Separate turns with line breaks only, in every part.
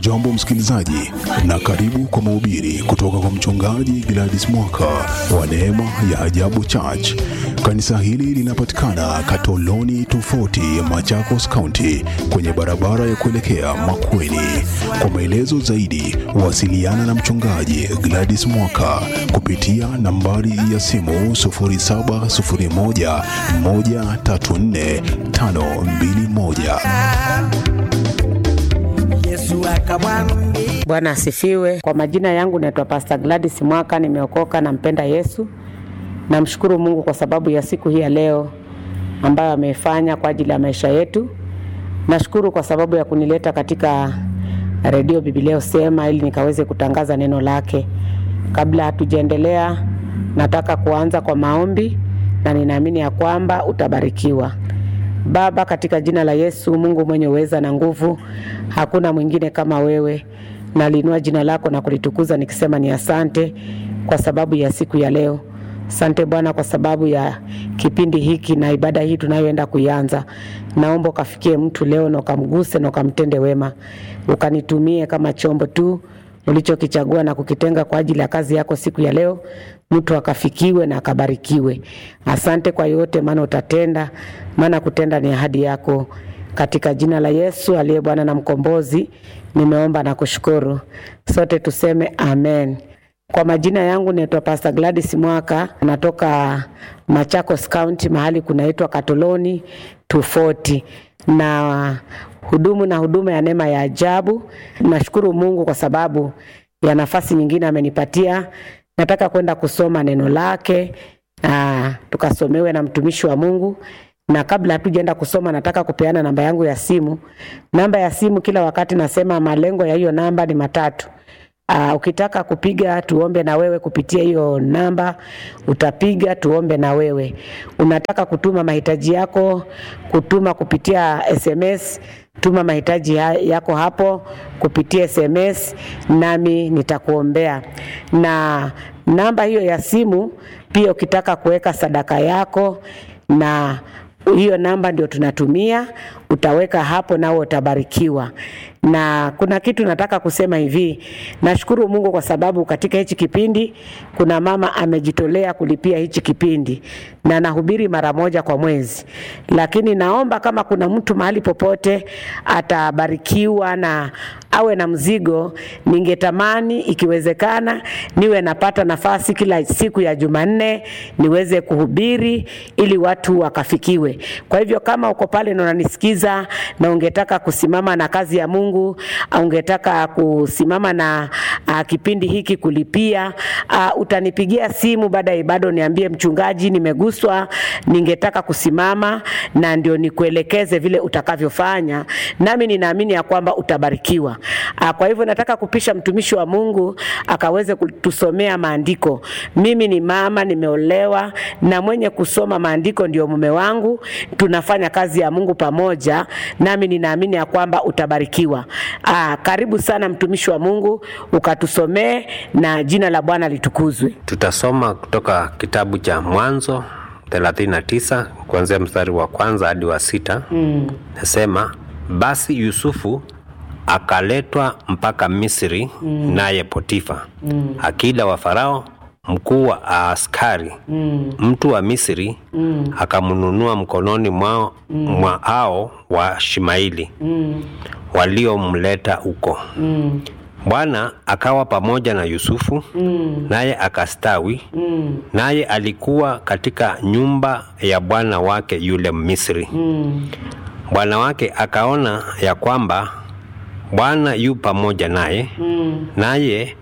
Hujambo msikilizaji, na karibu kwa mahubiri kutoka kwa mchungaji Gladys Mwaka wa Neema ya Ajabu Church. Kanisa hili linapatikana Katoloni tofauti Machakos County, kwenye barabara ya kuelekea Makueni. Kwa maelezo zaidi, wasiliana na mchungaji Gladys Mwaka kupitia nambari ya simu 0701 134 521.
Yesu akamwambia
Bwana asifiwe. Kwa majina yangu naitwa Pastor Gladys Mwaka, nimeokoka, nampenda Yesu. Namshukuru Mungu kwa sababu ya siku hii ya leo ambayo ameifanya kwa ajili ya maisha yetu. Nashukuru kwa sababu ya kunileta katika redio Biblia Usema ili nikaweze kutangaza neno lake. Kabla hatujaendelea, nataka kuanza kwa maombi na ninaamini ya kwamba utabarikiwa. Baba, katika jina la Yesu, Mungu mwenye uweza na nguvu, hakuna mwingine kama wewe. Naliinua jina lako na kulitukuza nikisema ni asante kwa sababu ya siku ya leo. Asante Bwana kwa sababu ya kipindi hiki na ibada hii tunayoenda kuianza. Naomba ukafikie mtu leo na ukamguse na ukamtende wema, ukanitumie kama chombo tu ulichokichagua na kukitenga kwa ajili ya kazi yako siku ya leo, mtu akafikiwe na akabarikiwe. Asante kwa yote, maana utatenda, maana kutenda ni ahadi yako. Katika jina la Yesu aliye Bwana na Mkombozi, nimeomba na kushukuru. Sote tuseme amen. Kwa majina yangu naitwa Pastor Gladys Mwaka, natoka Machakos County, mahali kunaitwa Katoloni 240 na hudumu na huduma ya neema ya ajabu. Nashukuru Mungu kwa sababu ya nafasi nyingine amenipatia. Nataka kwenda kusoma neno lake aa, tukasomewe na mtumishi wa Mungu na kabla hatujaenda kusoma, nataka kupeana namba yangu ya simu. Namba ya simu kila wakati nasema malengo ya hiyo namba ni matatu. Uh, ukitaka kupiga tuombe na wewe kupitia hiyo namba utapiga tuombe na wewe. Unataka kutuma mahitaji yako, kutuma kupitia SMS, tuma mahitaji ya- yako hapo kupitia SMS nami nitakuombea. Na namba hiyo ya simu pia ukitaka kuweka sadaka yako na hiyo namba ndio tunatumia, utaweka hapo nao utabarikiwa. Na kuna kitu nataka kusema hivi, nashukuru Mungu kwa sababu katika hichi kipindi kuna mama amejitolea kulipia hichi kipindi na nahubiri mara moja kwa mwezi, lakini naomba kama kuna mtu mahali popote atabarikiwa na awe na mzigo, ningetamani ikiwezekana niwe napata nafasi kila siku ya Jumanne niweze kuhubiri ili watu wakafikiwe. Kwa hivyo kama uko pale na unanisikiza na ungetaka kusimama na kazi ya Mungu, au ungetaka kusimama na uh, kipindi hiki kulipia, uh, utanipigia simu baada ya ibada uniambie, mchungaji, nimeguswa, ningetaka kusimama na ndio nikuelekeze vile utakavyofanya, nami ninaamini ya kwamba utabarikiwa. Uh, kwa hivyo nataka kupisha mtumishi wa Mungu akaweze kutusomea maandiko. Mimi ni mama, nimeolewa na mwenye kusoma maandiko ndio mume wangu. Tunafanya kazi ya Mungu pamoja, nami ninaamini ya kwamba utabarikiwa. Aa, karibu sana mtumishi wa Mungu ukatusomee na jina la Bwana litukuzwe.
Tutasoma kutoka kitabu cha Mwanzo 39 kuanzia mstari wa kwanza hadi wa sita. Mm. Nasema basi Yusufu akaletwa mpaka Misri mm. naye Potifa mm. akida wa Farao mkuu wa askari mm. mtu wa Misri mm. akamnunua mkononi mwao mm. mwa hao wa Shimaili mm. waliomleta huko mm. Bwana akawa pamoja na Yusufu mm. naye akastawi mm. naye alikuwa katika nyumba ya bwana wake yule Misri mm. Bwana wake akaona ya kwamba Bwana yu pamoja naye mm. naye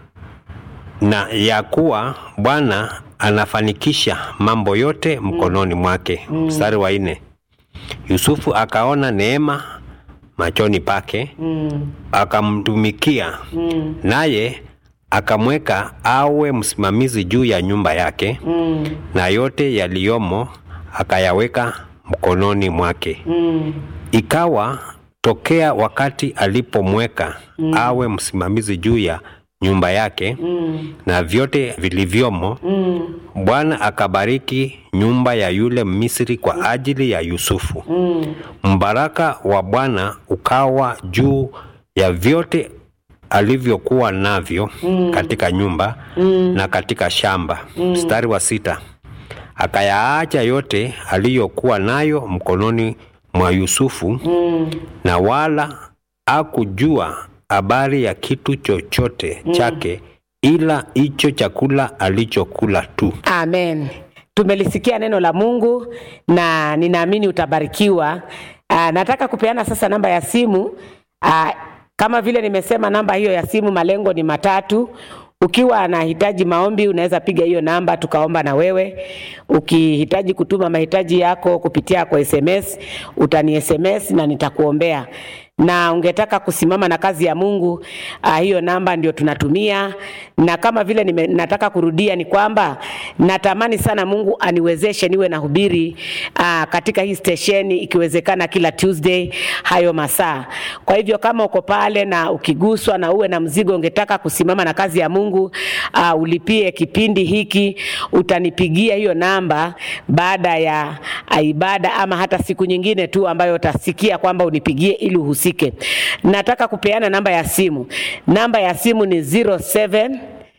na ya kuwa Bwana anafanikisha mambo yote mkononi mwake. Mstari wa nne, Yusufu akaona neema machoni pake mm. akamtumikia mm. naye akamweka awe msimamizi juu ya nyumba yake mm. na yote yaliyomo akayaweka mkononi mwake mm. ikawa tokea wakati alipomweka mm. awe msimamizi juu ya nyumba yake mm. na vyote vilivyomo mm. Bwana akabariki nyumba ya yule Misri kwa ajili ya Yusufu mm. Mbaraka wa Bwana ukawa juu ya vyote alivyokuwa navyo mm. katika nyumba mm. na katika shamba. Mstari wa sita, akayaacha yote aliyokuwa nayo mkononi mwa Yusufu mm. na wala hakujua habari ya kitu chochote chake ila hicho chakula alichokula tu.
Amen. Tumelisikia neno la Mungu na ninaamini utabarikiwa. Aa, nataka kupeana sasa namba ya simu. Aa, kama vile nimesema, namba hiyo ya simu malengo ni matatu. Ukiwa anahitaji maombi unaweza piga hiyo namba tukaomba na wewe. Ukihitaji kutuma mahitaji yako kupitia kwa SMS utani SMS na nitakuombea na ungetaka kusimama na kazi ya Mungu uh, hiyo namba ndio tunatumia. Na kama vile nime, nataka kurudia ni kwamba natamani sana Mungu aniwezeshe niwe nahubiri uh, katika hii stesheni ikiwezekana kila Tuesday hayo masaa. Kwa hivyo kama uko pale na ukiguswa na uwe na mzigo ungetaka kusimama na kazi ya Mungu uh, ulipie kipindi hiki, utanipigia hiyo namba baada ya uh, ibada ama hata siku nyingine tu ambayo utasikia kwamba unipigie ili uhusike. Nataka kupeana namba ya simu. Namba ya simu ni 07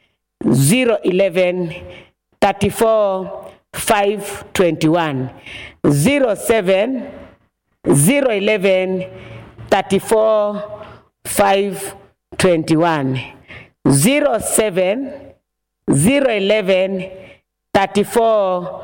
011 34 521 07 011 34 521 07 011 34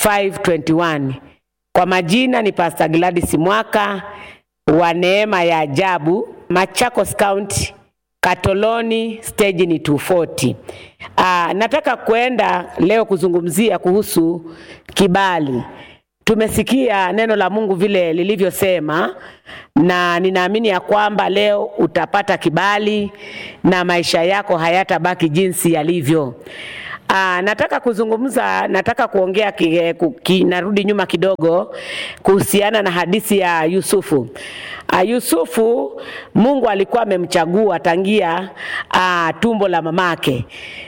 521. Kwa majina ni Pastor Gladys Mwaka wa Neema ya Ajabu, Machakos County, Katoloni, stage ni 240. Aa, nataka kwenda leo kuzungumzia kuhusu kibali. Tumesikia neno la Mungu vile lilivyosema, na ninaamini ya kwamba leo utapata kibali na maisha yako hayatabaki jinsi yalivyo. Aa, nataka kuzungumza, nataka kuongea ki, ki, narudi nyuma kidogo kuhusiana na hadithi ya Yusufu. Aa, Yusufu Mungu alikuwa amemchagua tangia aa, tumbo la mamake,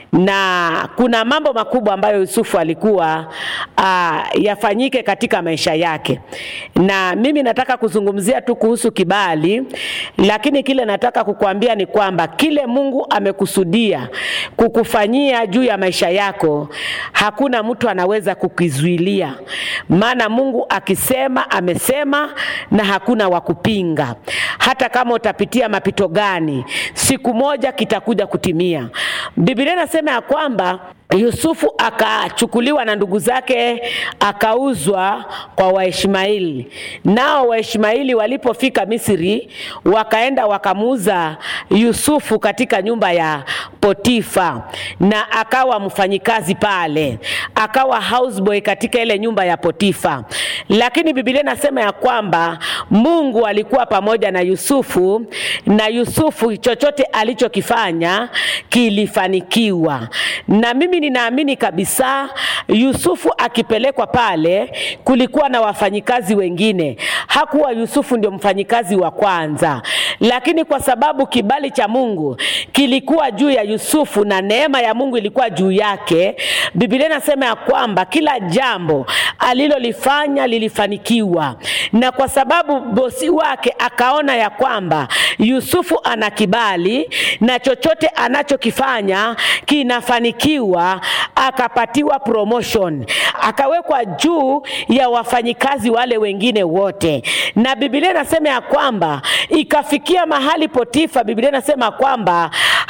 na kuna mambo makubwa ambayo Yusufu alikuwa aa, yafanyike katika maisha yake, na mimi nataka kuzungumzia tu kuhusu kibali, lakini kile nataka kukuambia ni kwamba kile Mungu amekusudia kukufanyia juu ya maisha yako hakuna mtu anaweza kukizuilia, maana Mungu akisema amesema, na hakuna wa kupinga. Hata kama utapitia mapito gani, siku moja kitakuja kutimia. Biblia inasema ya kwamba Yusufu akachukuliwa na ndugu zake akauzwa kwa Waishmaeli. Nao Waishmaeli walipofika Misri, wakaenda wakamuuza Yusufu katika nyumba ya Potifa, na akawa mfanyikazi pale, akawa houseboy katika ile nyumba ya Potifa. Lakini Biblia inasema ya kwamba Mungu alikuwa pamoja na Yusufu, na Yusufu chochote alichokifanya kilifanikiwa. Na mimi ninaamini kabisa Yusufu akipelekwa pale, kulikuwa na wafanyikazi wengine. Hakuwa Yusufu ndio mfanyikazi wa kwanza, lakini kwa sababu kibali cha Mungu kilikuwa juu ya Yusufu na neema ya Mungu ilikuwa juu yake, Biblia inasema ya kwamba kila jambo alilolifanya lilifanikiwa, na kwa sababu bosi wake akaona ya kwamba Yusufu ana kibali na chochote anachokifanya kinafanikiwa, akapatiwa promotion, akawekwa juu ya wafanyikazi wale wengine wote. Na Biblia inasema ya kwamba ikafikia mahali Potifa, Biblia inasema kwamba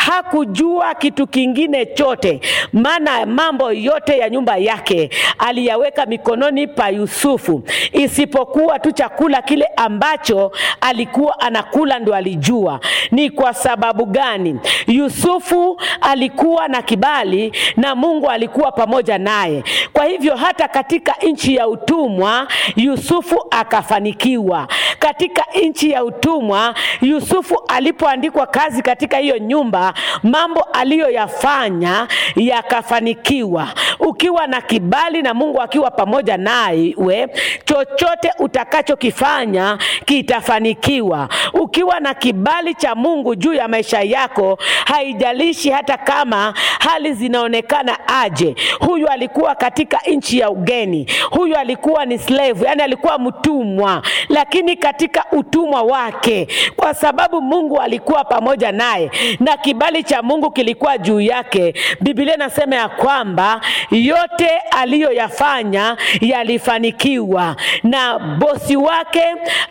hakujua kitu kingine chote, maana mambo yote ya nyumba yake aliyaweka mikononi pa Yusufu, isipokuwa tu chakula kile ambacho alikuwa anakula ndo alijua. Ni kwa sababu gani? Yusufu alikuwa na kibali na Mungu alikuwa pamoja naye. Kwa hivyo hata katika nchi ya utumwa Yusufu akafanikiwa. Katika nchi ya utumwa Yusufu alipoandikwa kazi katika hiyo nyumba, mambo aliyoyafanya yakafanikiwa. Ukiwa na kibali na Mungu akiwa pamoja nawe, chochote utakachokifanya kitafanikiwa. Ukiwa na kibali cha Mungu juu ya maisha yako, haijalishi hata kama hali zinaonekana aje. Huyu alikuwa katika katika nchi ya ugeni. Huyu alikuwa ni slave, yani alikuwa mtumwa, lakini katika utumwa wake, kwa sababu Mungu alikuwa pamoja naye na kibali cha Mungu kilikuwa juu yake, Biblia inasema ya kwamba yote aliyoyafanya yalifanikiwa, na bosi wake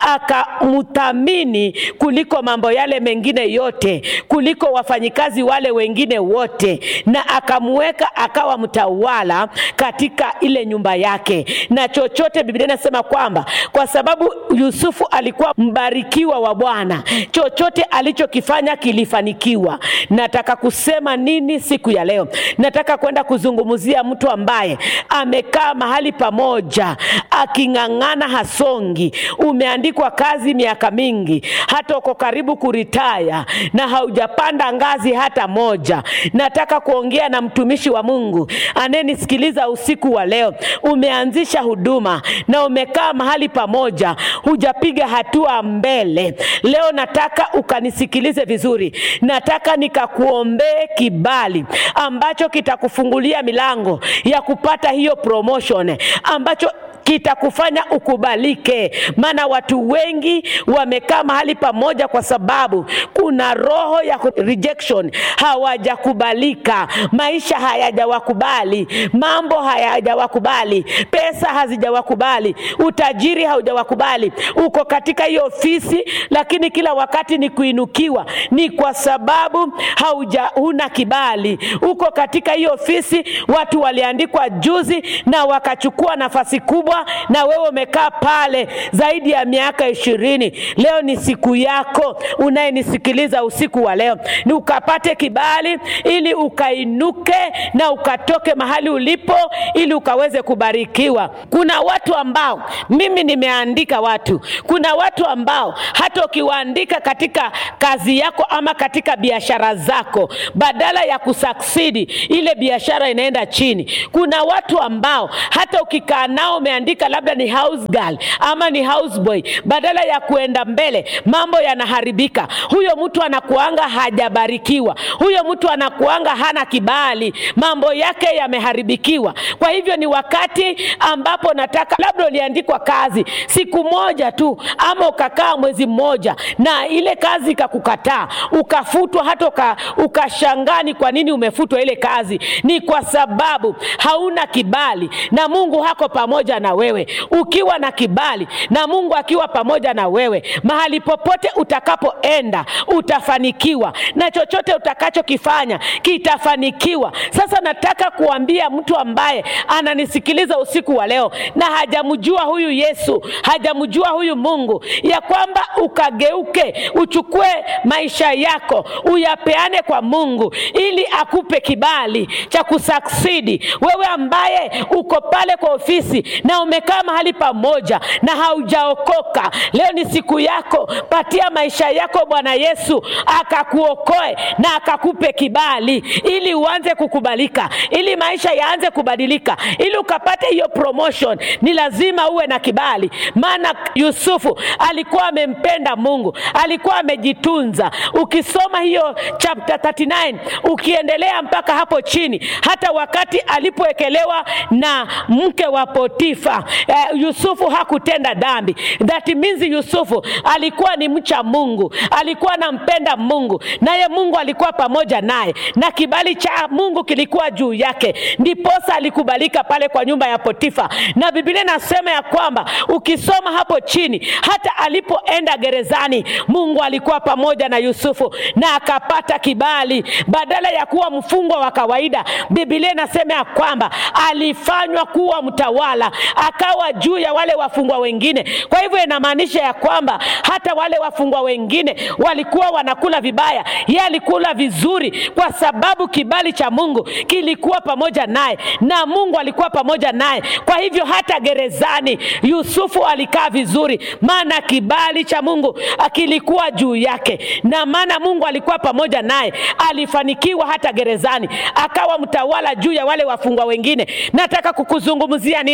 akamthamini kuliko mambo yale mengine yote, kuliko wafanyikazi wale wengine wote, na akamweka akawa mtawala katika ile nyumba yake, na chochote, Biblia inasema kwamba kwa sababu Yusufu alikuwa mbarikiwa wa Bwana, chochote alichokifanya kilifanikiwa. Nataka kusema nini siku ya leo? Nataka kwenda kuzungumzia mtu ambaye amekaa mahali pamoja aking'ang'ana, hasongi. Umeandikwa kazi miaka mingi, hata uko karibu kuritaya na haujapanda ngazi hata moja. Nataka kuongea na mtumishi wa Mungu anayenisikiliza usiku wa leo. Umeanzisha huduma na umekaa mahali pamoja, hujapiga hatua mbele. Leo nataka ukanisikilize vizuri, nataka nikakuombee kibali ambacho kitakufungulia milango ya kupata hiyo promotion ambacho kitakufanya ukubalike. Maana watu wengi wamekaa mahali pamoja kwa sababu kuna roho ya rejection, hawajakubalika, maisha hayajawakubali, mambo hayajawakubali, pesa hazijawakubali, utajiri haujawakubali. Uko katika hiyo ofisi, lakini kila wakati ni kuinukiwa, ni kwa sababu hauja huna kibali. Uko katika hiyo ofisi, watu waliandikwa juzi na wakachukua nafasi kubwa na wewe umekaa pale zaidi ya miaka ishirini. Leo ni siku yako, unayenisikiliza usiku wa leo, ni ukapate kibali ili ukainuke na ukatoke mahali ulipo, ili ukaweze kubarikiwa. Kuna watu ambao mimi nimeandika watu, kuna watu ambao hata ukiwaandika katika kazi yako ama katika biashara zako, badala ya kusaksidi, ile biashara inaenda chini. Kuna watu ambao hata ukikaa nao umeandika labda ni house girl ama ni house boy, badala ya kuenda mbele mambo yanaharibika. Huyo mtu anakuanga hajabarikiwa, huyo mtu anakuanga hana kibali, mambo yake yameharibikiwa. Kwa hivyo ni wakati ambapo nataka labda uliandikwa kazi siku moja tu, ama ukakaa mwezi mmoja na ile kazi ikakukataa, ukafutwa, hata uka, ukashangaa ni kwa nini umefutwa ile kazi. Ni kwa sababu hauna kibali na Mungu hako pamoja na wewe. Ukiwa na kibali na Mungu akiwa pamoja na wewe, mahali popote utakapoenda utafanikiwa, na chochote utakachokifanya kitafanikiwa. Sasa nataka kuambia mtu ambaye ananisikiliza usiku wa leo na hajamjua huyu Yesu, hajamjua huyu Mungu, ya kwamba ukageuke, uchukue maisha yako uyapeane kwa Mungu ili akupe kibali cha kusaksidi. Wewe ambaye uko pale kwa ofisi na umekaa mahali pamoja na haujaokoka, leo ni siku yako. Patia maisha yako Bwana Yesu akakuokoe na akakupe kibali, ili uanze kukubalika, ili maisha yaanze kubadilika, ili ukapate hiyo promotion. Ni lazima uwe na kibali, maana Yusufu alikuwa amempenda Mungu, alikuwa amejitunza. Ukisoma hiyo chapter 39 ukiendelea mpaka hapo chini, hata wakati alipowekelewa na mke wa Potifa eh, Yusufu hakutenda dhambi. That means Yusufu alikuwa ni mcha Mungu, alikuwa anampenda Mungu, naye Mungu alikuwa pamoja naye, na kibali cha Mungu kilikuwa juu yake, ndiposa alikubalika pale kwa nyumba ya Potifa. Na Biblia inasema ya kwamba ukisoma hapo chini, hata alipoenda gerezani, Mungu alikuwa pamoja na Yusufu na akapata kibali, badala ya kuwa mfungwa wa kawaida. Biblia inasema ya kwamba alifanywa kuwa mtawala, akawa juu ya wale wafungwa wengine. Kwa hivyo inamaanisha ya kwamba hata wale wafungwa wengine walikuwa wanakula vibaya, yeye alikula vizuri, kwa sababu kibali cha Mungu kilikuwa pamoja naye na Mungu alikuwa pamoja naye. Kwa hivyo hata gerezani Yusufu alikaa vizuri, maana kibali cha Mungu kilikuwa juu yake, na maana Mungu alikuwa pamoja naye, alifanikiwa hata gerezani, akawa mtawala juu ya wale wafungwa wengine. Nataka kukuzungumzia nini? Mungu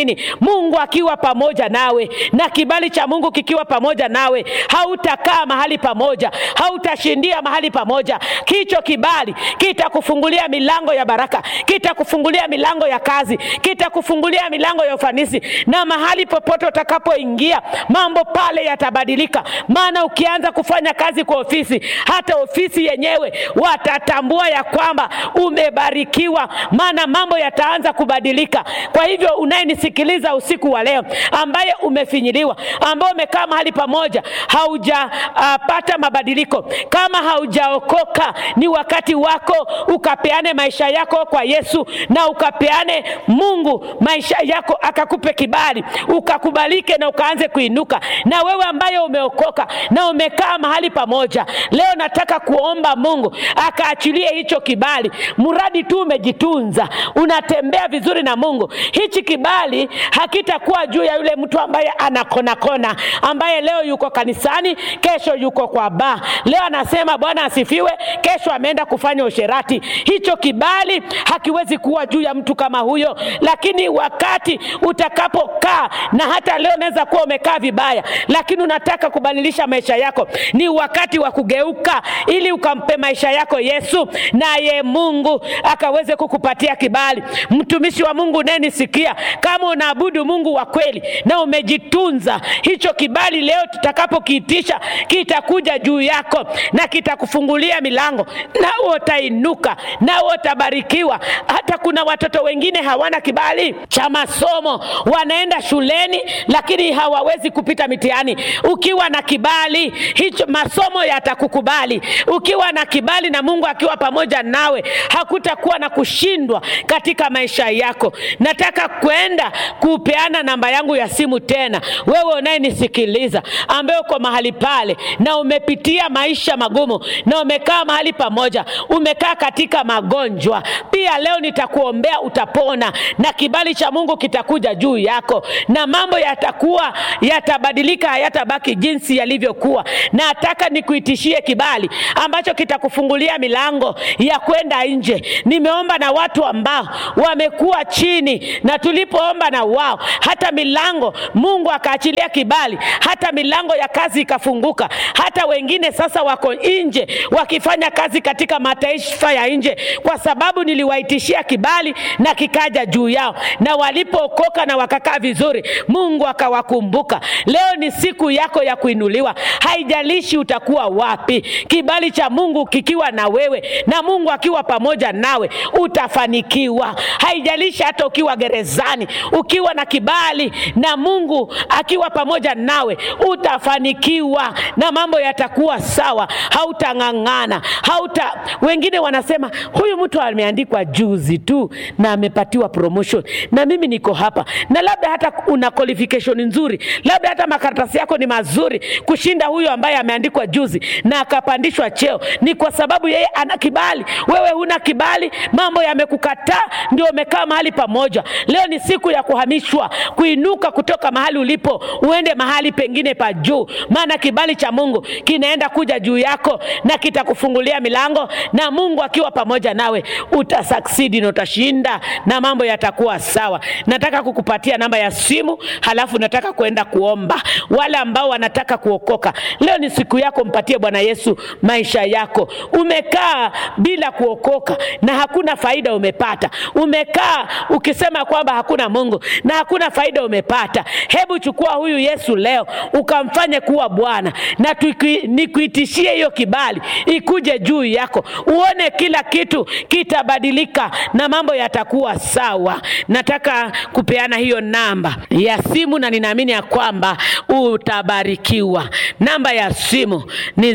Mungu akiwa pamoja nawe na kibali cha Mungu kikiwa pamoja nawe, hautakaa mahali pamoja, hautashindia mahali pamoja. Kicho kibali kitakufungulia milango ya baraka, kitakufungulia milango ya kazi, kitakufungulia milango ya ufanisi, na mahali popote utakapoingia mambo pale yatabadilika. Maana ukianza kufanya kazi kwa ofisi, hata ofisi yenyewe watatambua ya kwamba umebarikiwa, maana mambo yataanza kubadilika. Kwa hivyo unayenisikiliza usiku wa leo, ambaye umefinyiliwa, ambaye umekaa mahali pamoja, haujapata uh, mabadiliko, kama haujaokoka, ni wakati wako ukapeane maisha yako kwa Yesu na ukapeane Mungu maisha yako, akakupe kibali, ukakubalike na ukaanze kuinuka. Na wewe ambaye umeokoka na umekaa mahali pamoja, leo nataka kuomba Mungu akaachilie hicho kibali, mradi tu umejitunza, unatembea vizuri na Mungu. Hichi kibali hakitakuwa juu ya yule mtu ambaye ana kona kona, ambaye leo yuko kanisani, kesho yuko kwa baa, leo anasema Bwana asifiwe, kesho ameenda kufanya usherati. Hicho kibali hakiwezi kuwa juu ya mtu kama huyo, lakini wakati utakapokaa, na hata leo unaweza kuwa umekaa vibaya, lakini unataka kubadilisha maisha yako, ni wakati wa kugeuka, ili ukampe maisha yako Yesu, naye Mungu akaweze kukupatia kibali. Mtumishi wa Mungu unayenisikia, kama unaabudu Mungu wa kweli na umejitunza, hicho kibali leo tutakapokiitisha kitakuja juu yako na kitakufungulia milango, nao utainuka, nao utabarikiwa. Hata kuna watoto wengine hawana kibali cha masomo, wanaenda shuleni lakini hawawezi kupita mitihani. Ukiwa na kibali hicho, masomo yatakukubali. Ukiwa na kibali na Mungu akiwa pamoja nawe, hakutakuwa na kushindwa katika maisha yako. Nataka kwenda kupeana namba yangu ya simu tena, wewe unayenisikiliza, ambaye uko mahali pale na umepitia maisha magumu na umekaa mahali pamoja, umekaa katika magonjwa pia, leo nitakuombea utapona, na kibali cha Mungu kitakuja juu yako, na mambo yatakuwa yatabadilika, hayatabaki jinsi yalivyokuwa. Nataka nikuitishie kibali ambacho kitakufungulia milango ya kwenda nje. Nimeomba na watu ambao wamekuwa chini, na tulipoomba na wao, hata milango Mungu akaachilia kibali, hata milango ya kazi ikafunguka. Hata wengine sasa wako nje wakifanya kazi katika mataifa ya nje, kwa sababu niliwaitishia kibali na kikaja juu yao, na walipookoka na wakakaa vizuri, Mungu akawakumbuka. Leo ni siku yako ya kuinuliwa, haijalishi utakuwa wapi. Kibali cha Mungu kikiwa na wewe na Mungu akiwa pamoja nawe, utafanikiwa. Haijalishi hata ukiwa gerezani, ukiwa na kibali na Mungu akiwa pamoja nawe, utafanikiwa na mambo yatakuwa sawa. Hautang'ang'ana, hauta. Wengine wanasema huyu mtu ameandikwa juzi tu na amepatiwa promotion, na mimi niko hapa, na labda hata una qualification nzuri, labda hata makaratasi yako ni mazuri kushinda huyo ambaye ameandikwa juzi na akapandishwa cheo. Ni kwa sababu yeye ana kibali, wewe huna kibali, mambo yamekukataa, ndio umekaa mahali pamoja. Leo ni siku ya kuhamishwa, kuinuka kutoka mahali ulipo, uende mahali pengine pa juu, maana kibali cha Mungu kinaenda kuja juu yako na kitakufungulia milango, na Mungu akiwa pamoja nawe utasucceed na utashinda na mambo yatakuwa sawa. Nataka kukupatia namba ya simu, halafu nataka kwenda kuomba. Wale ambao wanataka kuokoka, leo ni siku yako, mpatie Bwana Yesu maisha yako. Umekaa bila kuokoka na hakuna faida umepata, umekaa ukisema kwamba hakuna Mungu na hakuna faida umepata. Hebu chukua huyu Yesu leo ukamfanye kuwa Bwana, na tuki- nikuitishie hiyo kibali ikuje juu yako, uone kila kitu kitabadilika na mambo yatakuwa sawa. Nataka kupeana hiyo namba ya simu na ninaamini ya kwamba utabarikiwa. Namba ya simu ni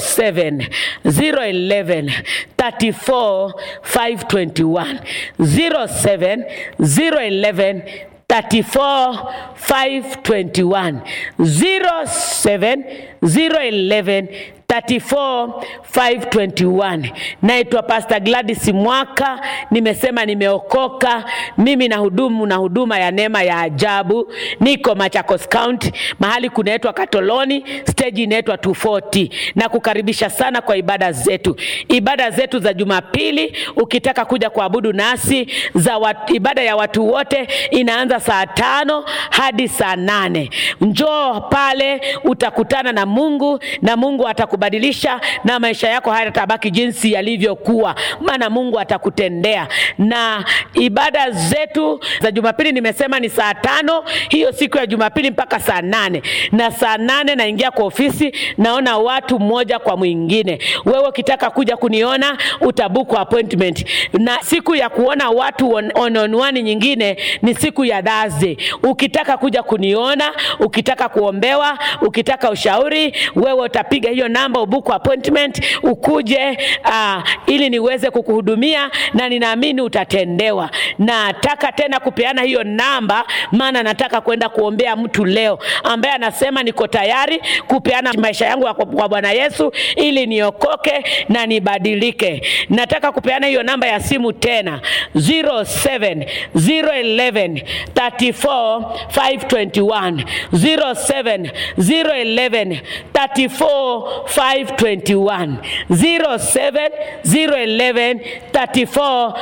07 011 34 521 07 011 34 521 07 011 34521 naitwa Pastor Gladys Mwaka, nimesema nimeokoka. Mimi na hudumu na huduma ya neema ya ajabu, niko Machakos County, mahali kunaitwa Katoloni, stage inaitwa 240 na kukaribisha sana kwa ibada zetu. Ibada zetu za Jumapili, ukitaka kuja kuabudu nasi za wat, ibada ya watu wote inaanza saa tano hadi saa nane. Njoo pale utakutana na Mungu na Mungu atakubadilisha na maisha yako hayatabaki jinsi yalivyokuwa, maana Mungu atakutendea. Na ibada zetu za Jumapili nimesema ni saa tano hiyo siku ya Jumapili mpaka saa nane na saa nane naingia kwa ofisi, naona watu mmoja kwa mwingine. Wewe ukitaka kuja kuniona utabuku appointment, na siku ya kuona watu on, on, on one nyingine ni siku ya Thursday. Ukitaka kuja kuniona, ukitaka kuombewa, ukitaka ushauri, wewe utapiga hiyo namba ubuku appointment ukuje, uh, ili niweze kukuhudumia na ninaamini utatendewa. Nataka tena kupeana hiyo namba, maana nataka kwenda kuombea mtu leo ambaye anasema niko tayari kupeana maisha yangu kwa Bwana Yesu ili niokoke na nibadilike. Nataka kupeana hiyo namba ya simu tena 07 011 34 521 07 011 34 521 07 011 34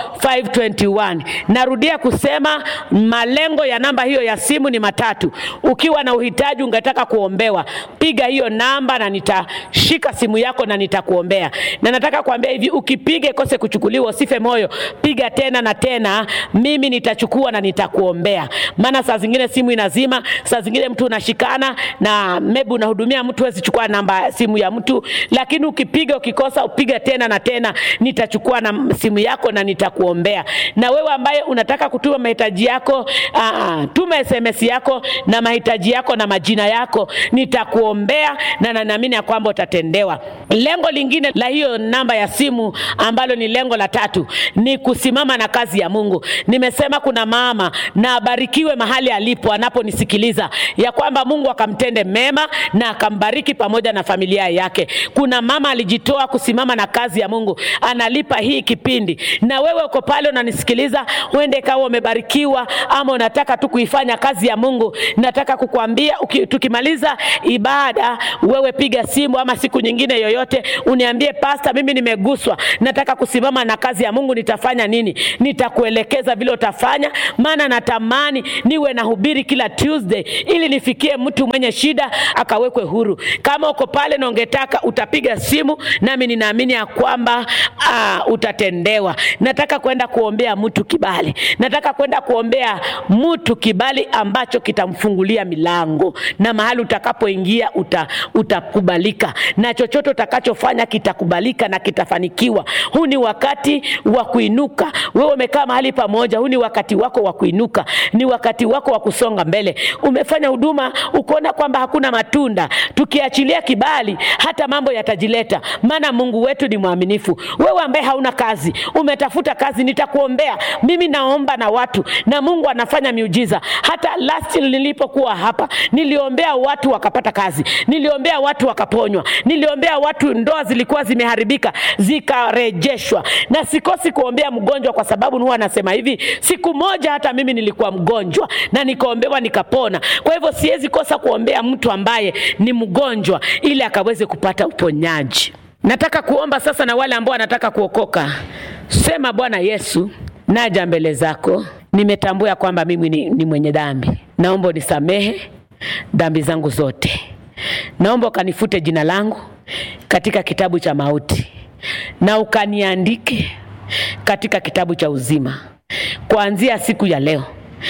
521. Narudia kusema malengo ya namba hiyo ya simu ni matatu. Ukiwa na uhitaji ungetaka kuombewa, piga hiyo namba na nitashika simu yako na nitakuombea. Na nataka kuambia hivi, ukipiga ikose kuchukuliwa, usife moyo, piga tena na tena, mimi nitachukua na nitakuombea. Maana saa zingine simu inazima, saa zingine mtu unashikana na maybe unahudumia mtu, huwezi chukua namba simu ya mtu, lakini ukipiga ukikosa, upiga tena na tena, nitachukua na simu yako na nitakuombea. Na wewe ambaye unataka kutuma mahitaji yako, aa, tuma SMS yako na mahitaji yako na majina yako, nitakuombea na naamini ya kwamba utatendewa. Lengo lingine la hiyo namba ya simu ambalo ni lengo la tatu ni kusimama na kazi ya Mungu. Nimesema kuna mama na abarikiwe mahali alipo anaponisikiliza, ya kwamba Mungu akamtende mema na akambariki pamoja na familia yake. Kuna mama alijitoa kusimama na kazi ya Mungu, analipa hii kipindi, na wewe uko pale unanisikiliza, uende kawa umebarikiwa ama unataka tu kuifanya kazi ya Mungu. Nataka kukuambia uki, tukimaliza ibada, wewe piga simu ama siku nyingine yoyote uniambie, pasta, mimi nimeguswa, nataka kusimama na kazi ya Mungu, nitafanya nini? Nitakuelekeza vile utafanya, maana natamani niwe nahubiri kila Tuesday ili nifikie mtu mwenye shida akawekwe huru. Kama uko pale na ungetaka, utapiga simu nami ninaamini ya kwamba uh, utatendewa. Nataka kwenda kuombea mtu kibali, nataka kwenda kuombea mtu kibali ambacho kitamfungulia milango na mahali utakapoingia uta, utakubalika na chochote utakachofanya kitakubalika na kitafanikiwa. Huu ni wakati wa kuinuka. Wewe umekaa mahali pamoja, huu ni wakati wako wa kuinuka, ni wakati wako wa kusonga mbele. Umefanya huduma ukaona kwamba hakuna matunda, tukiachilia kibali hata mambo yatajileta, maana Mungu wetu ni mwaminifu. Wewe ambaye hauna kazi, umetafuta kazi, nitakuombea. Mimi naomba na watu na Mungu anafanya miujiza. Hata last nilipokuwa hapa, niliombea watu wakapata kazi, niliombea watu wakaponywa, niliombea watu ndoa zilikuwa zimeharibika zikarejeshwa, na sikosi kuombea mgonjwa, kwa sababu huwa anasema hivi, siku moja hata mimi nilikuwa mgonjwa na nikaombewa nikapona. Kwa hivyo siwezi kosa kuombea mtu ambaye ni mgonjwa ili akaweze kupata uponyaji. Nataka kuomba sasa na wale ambao wanataka kuokoka. Sema, Bwana Yesu, naja mbele zako, nimetambua kwamba mimi ni, ni mwenye dhambi. Naomba unisamehe dhambi zangu zote. Naomba ukanifute jina langu katika kitabu cha mauti na ukaniandike katika kitabu cha uzima. Kuanzia siku ya leo,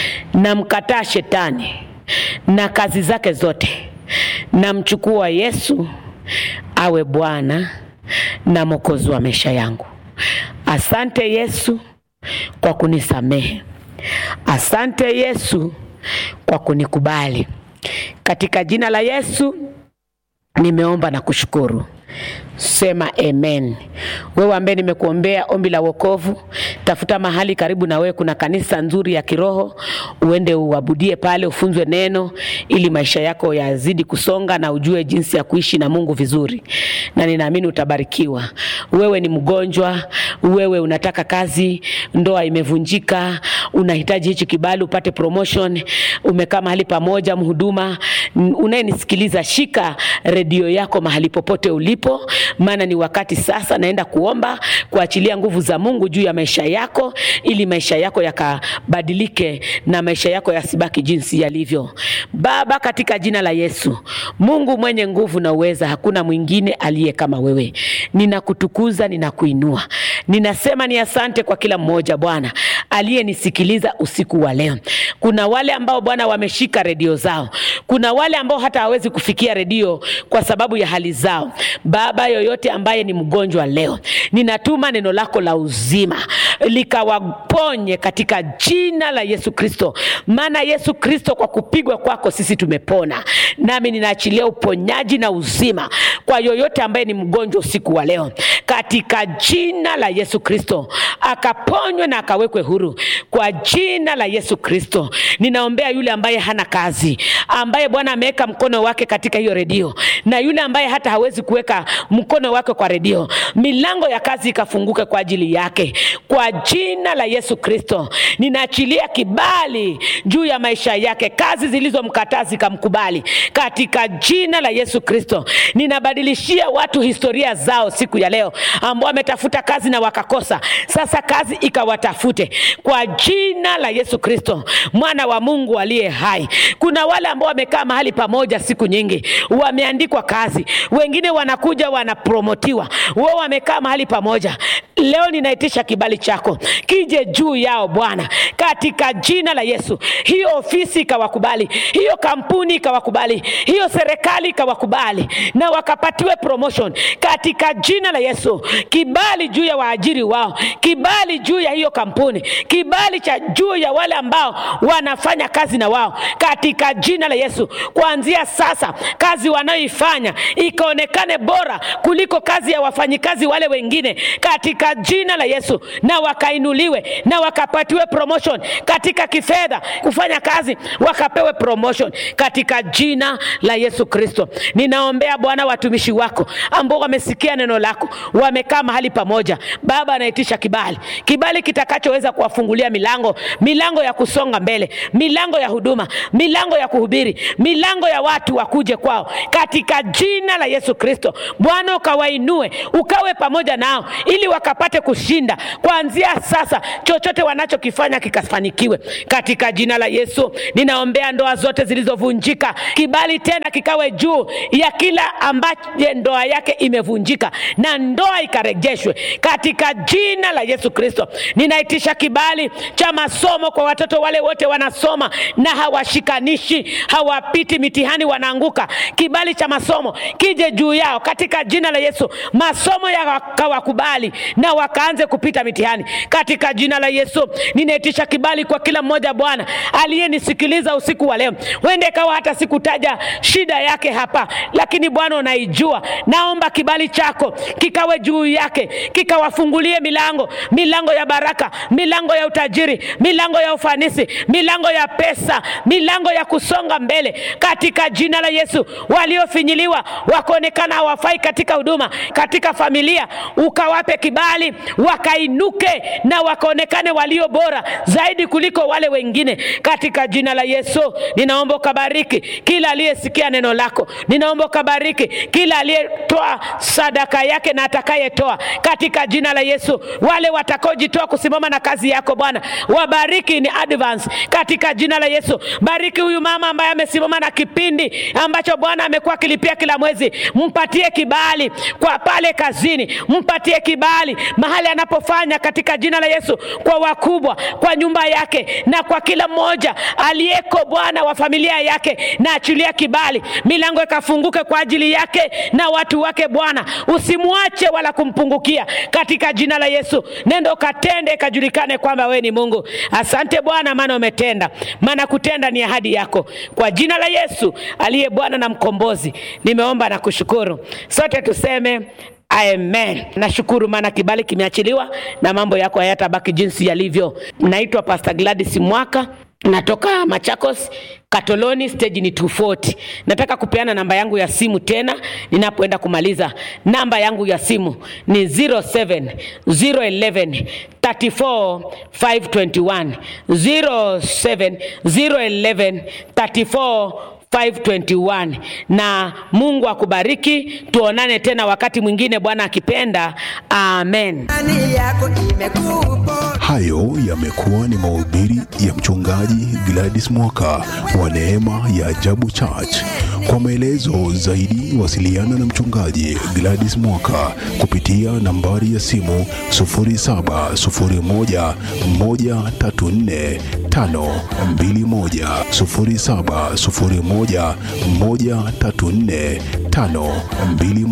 namkataa shetani na kazi zake zote, namchukua Yesu awe Bwana na Mwokozi wa maisha yangu. Asante Yesu kwa kunisamehe. Asante Yesu kwa kunikubali. Katika jina la Yesu nimeomba na kushukuru. Sema amen. Wewe ambaye nimekuombea ombi la wokovu, tafuta mahali karibu na wewe kuna kanisa nzuri ya kiroho, uende uabudie pale, ufunzwe neno, ili maisha yako yazidi kusonga na ujue jinsi ya kuishi na Mungu vizuri, na ninaamini utabarikiwa. Wewe ni mgonjwa, wewe unataka kazi, ndoa imevunjika, unahitaji hichi kibali upate promotion, umekaa mahali pamoja, mhuduma n- unayenisikiliza, shika redio yako mahali popote ulipo, maana ni wakati sasa naenda kuomba kuachilia nguvu za Mungu juu ya maisha yako, ili maisha yako yakabadilike na maisha yako yasibaki jinsi yalivyo. Baba, katika jina la Yesu, Mungu mwenye nguvu na uweza, hakuna mwingine aliye kama wewe. Ninakutukuza, ninakuinua, ninasema ni asante kwa kila mmoja Bwana aliyenisikiliza usiku wa leo. Kuna wale ambao Bwana wameshika redio zao, kuna wale ambao hata hawezi kufikia redio kwa sababu ya hali zao. Baba, yoyote ambaye ni mgonjwa leo, ninatuma neno lako la uzima likawaponye katika jina la Yesu Kristo, maana Yesu Kristo, kwa kupigwa kwako sisi tumepona. Nami ninaachilia uponyaji na uzima kwa yoyote ambaye ni mgonjwa usiku wa leo, katika jina la Yesu Kristo, akaponywe na akawekwe huru kwa jina la Yesu Kristo. Ninaombea yule ambaye hana kazi, ambaye Bwana ameweka mkono wake katika hiyo redio, na yule ambaye hata hawezi kuweka mkono wake kwa redio, milango ya kazi ikafunguke kwa ajili yake kwa jina la Yesu Kristo. Ninaachilia kibali juu ya maisha yake, kazi zilizomkataa zikamkubali katika jina la Yesu Kristo. Ninabadilishia watu historia zao siku ya leo, ambao wametafuta kazi na wakakosa, sasa kazi ikawatafute kwa jina la Yesu Kristo, mwana wa Mungu aliye hai. Kuna wale ambao wamekaa mahali pamoja siku nyingi, wameandikwa kazi, wengine wanakuja wanapromotiwa, wao wamekaa mahali pamoja. Leo ninaitisha kibali chako kije juu yao Bwana, katika jina la Yesu. Hiyo ofisi ikawakubali, hiyo kampuni ikawakubali, hiyo serikali ikawakubali, na wakapatiwe promotion katika jina la Yesu. Kibali juu ya waajiri wao, kibali juu ya hiyo kampuni, kibali cha juu ya wale ambao wanafanya kazi na wao katika jina la Yesu. Kuanzia sasa, kazi wanayoifanya ikaonekane bora kuliko kazi ya wafanyikazi wale wengine katika jina la Yesu, na wakainuliwe na wakapatiwe promotion katika kifedha, kufanya kazi wakapewe promotion katika jina la Yesu Kristo. Ninaombea Bwana watumishi wako ambao wamesikia neno lako, wamekaa mahali pamoja. Baba, anaitisha kibali, kibali kitakachoweza kuwafungulia milango, milango ya kusonga mbele, milango ya huduma, milango ya kuhubiri, milango ya watu wakuje kwao katika jina la Yesu Kristo. Bwana, ukawainue, ukawe pamoja nao ili wakapate kushinda kuanzia sasa, chochote wanachokifanya kikafanikiwe katika jina la Yesu. Ninaombea ndoa zote zilizovunjika, kibali tena kikawe juu ya kila ambaye ndoa yake imevunjika na ndoa ikarejeshwe katika jina la Yesu Kristo. Ninaitisha kibali cha masomo kwa watoto wale wote wanasoma na hawashikanishi, hawapiti mitihani, wanaanguka. Kibali cha masomo kije juu yao katika jina la Yesu, masomo yakawakubali na wakaanze kupita mitihani katika jina la Yesu. Ninaitisha kibali kwa kila mmoja Bwana aliyenisikiliza usiku wa leo, wende kawa hata sikutaja shida yake hapa, lakini Bwana unaijua. Naomba kibali chako kikawe juu yake, kikawafungulie milango, milango ya baraka, milango ya utajiri, milango ya ufanisi, milango ya pesa, milango ya kusonga mbele katika jina la Yesu. Waliofinyiliwa wakaonekana hawafai katika huduma, katika familia, ukawape kibali, wakainuke na wakaonekane walio bora zaidi kuliko wale wengine katika jina la Yesu. Ninaomba ukabariki kila aliyesikia neno lako, ninaomba ukabariki kila aliyetoa sadaka yake na atakayetoa katika jina la Yesu. Wale watakaojitoa kusimama na kazi yako Bwana, wabariki in advance katika jina la Yesu. Bariki huyu mama ambaye amesimama na kipindi ambacho Bwana amekuwa akilipia kila mwezi, mpatie kibali kwa pale kazini, mpatie kibali mahali anapofanya katika jina la Yesu, kwa wakubwa, kwa nyumba yake na kwa kila mmoja aliyeko Bwana wa familia yake, na achilia kibali, milango ikafunguke kwa ajili yake na watu wake. Bwana usimwache wala kumpungukia katika jina la Yesu. Nendo katende, ikajulikane kwamba wewe ni Mungu. Asante Bwana, maana umetenda, maana kutenda ni ahadi yako. Kwa jina la Yesu aliye Bwana na mkombozi, nimeomba na kushukuru. Sote tuseme Amen. Nashukuru maana kibali kimeachiliwa na mambo yako hayatabaki jinsi yalivyo. Naitwa Pastor Gladys Mwaka, natoka Machakos Katoloni, stage ni 240. Nataka kupeana namba yangu ya simu tena ninapoenda kumaliza. Namba yangu ya simu ni 07 011 34 521 07 011 34 521 na Mungu akubariki. Tuonane tena wakati mwingine, Bwana akipenda. Amen.
Imani yako imekuponya.
Hayo yamekuwa ni mahubiri ya mchungaji Gladys Mwaka wa Neema ya Ajabu Church. Kwa maelezo zaidi, wasiliana na mchungaji Gladys Mwaka kupitia nambari ya simu 0701 134 521 0701 134 521.